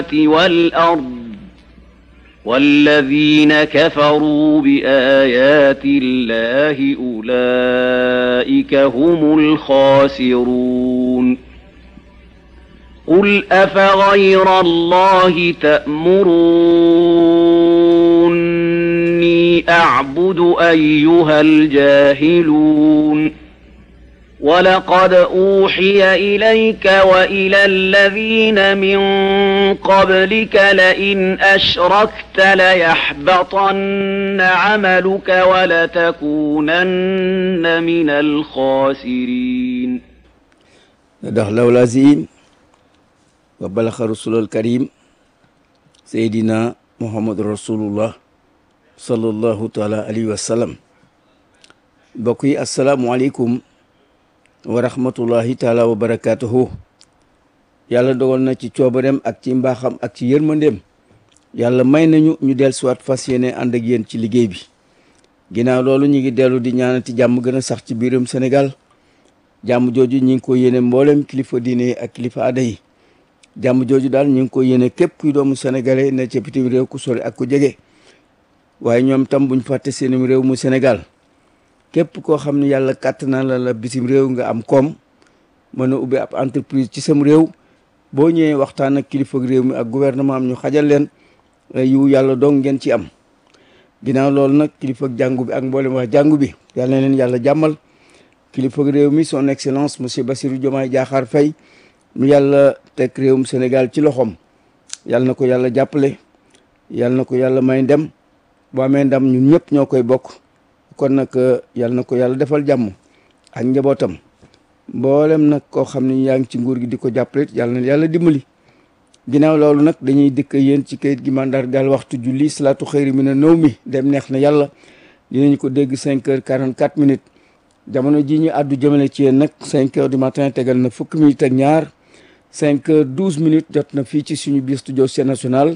والأرض والذين كفروا بآيات الله أولئك هم الخاسرون قل أفغير الله تأمروني أعبد أيها الجاهلون ولقد أوحي إليك وإلى الذين من قبلك لئن أشركت ليحبطن عملك ولتكونن من الخاسرين صدق الله العظيم وبلغ رسول الكريم سيدنا محمد رسول الله صلى الله تعالى عليه وسلم بقي السلام عليكم wa rahmatullahi taala wa barakaatuhu yàlla dogal na ci coobareem ak ci mbaaxam ak ci yërmandeem yàlla may nañu ñu del siwaat fas yéene ànd ak yéen ci liggéey bi ginnaaw loolu ñu ngi dellu di ñaanati jàmm gën a sax ci biiram Sénégal jàmm jooju ñi ngi ko yéene mboolem kilifa diine ak kilifa aada yi jàmm jooju daal ñu ngi ko yéene képp kuy doomu sénégalais ne ca bitim réew ku sori ak ku jege waaye ñoom tam buñ fàtte seenum réew mu Sénégal képp koo xam ne yàlla kàtt na la la bitim réew nga am koom mën a ubbi ab entreprise ci sam réew boo ñëwee waxtaan ak kilifa réew mi ak gouvernement am ñu xajal leen yu yàlla dong ngeen ci am ginnaaw loolu nag kilifa jàngu bi ak mboolem wax jàngu bi yàlla na leen yàlla jàmmal kilifa réew mi son excellence monsieur Bassirou Diomaye Diakhar Faye mu yàlla teg réewum Sénégal ci loxoom yàlla na ko yàlla jàppale yàlla na ko yàlla may ndem boo amee ndam ñun ñëpp ñoo koy bokk kon nag yàlla na ko yàlla defal jàmm ak njabootam mboolem nag koo xam ne yaa ngi ci nguur gi di ko jàppale yàlla na yàlla dimbali ginnaaw loolu nag dañuy dëkk yéen ci kayit gi mandargaal waxtu julli salaatu xëyri mi ne nëw mi dem neex na yàlla dinañ ko dégg cinq heures quarante quatre minutes jamono ji ñu àddu jëmale ci yéen nag cinq heures du matin tegal na fukki minutes ak ñaar cinq heures douze minutes jot na fii ci suñu biir studio Sen National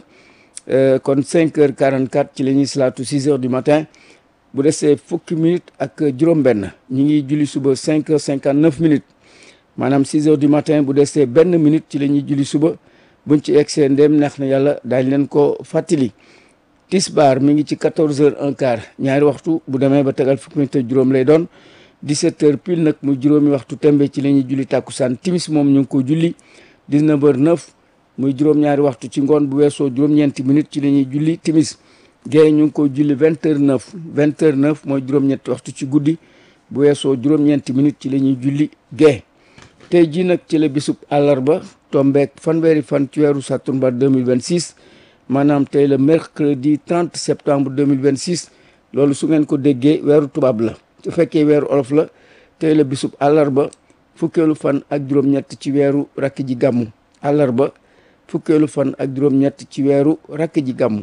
kon cinq heures quarante quatre ci la ñuy salaatu six heures du matin bu desee fukki minutes ak juróom-benn ñi ngi julli suba cinq heures cinquante neuf minutes maanaam six heures du matin bu desee benn minute ci la ñuy julli suba buñ ci egsee ndéem neex na yàlla daañ leen ko fàttali. tisbaar mi ngi ci quatorze heures un quart ñaari waxtu bu demee ba tegal fukki minutes ak juróom lay doon dix-sept heures pile nag muy juróomi waxtu tembe ci la ñuy julli tàkkusaan timis moom ñu ngi ko julli dix-neuf heures neuf muy juróom-ñaari waxtu ci ngoon bu weesoo juróom-ñeenti minutes ci la ñuy julli timis géey ñu ngi ko julli vingt heures neuf vingt heures neuf mooy juróom-ñetti waxtu ci guddi bu weesoo juróom-ñeenti minutes ci la ñuy julli géey tey jii nag ci la bisub àllarba tombeek fanweeri fan ci weeru sattumbar 2026 maanaam tey la mercredi 30 septembre 2026 loolu su ngeen ko déggee weeru tubaab la su fekkee weeru olof la tey la bisub àllarba fukkeelu fan ak juróom-ñett ci weeru rakk ji gàmmu àllarba fukkeelu fan ak juróom-ñett ci weeru rakk ji gàmmu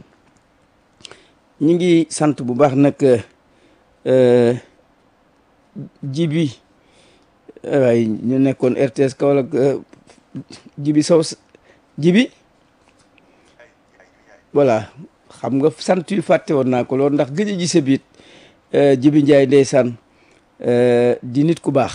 ñi ngi sant bu baax nag jibi waaye ñu nekkoon RTS Kaolack jibi saw jibi voilà xam nga sant yu fàtte woon naa ko loolu ndax gëj a gise biit jibi njaay ndeysaan di nit ku baax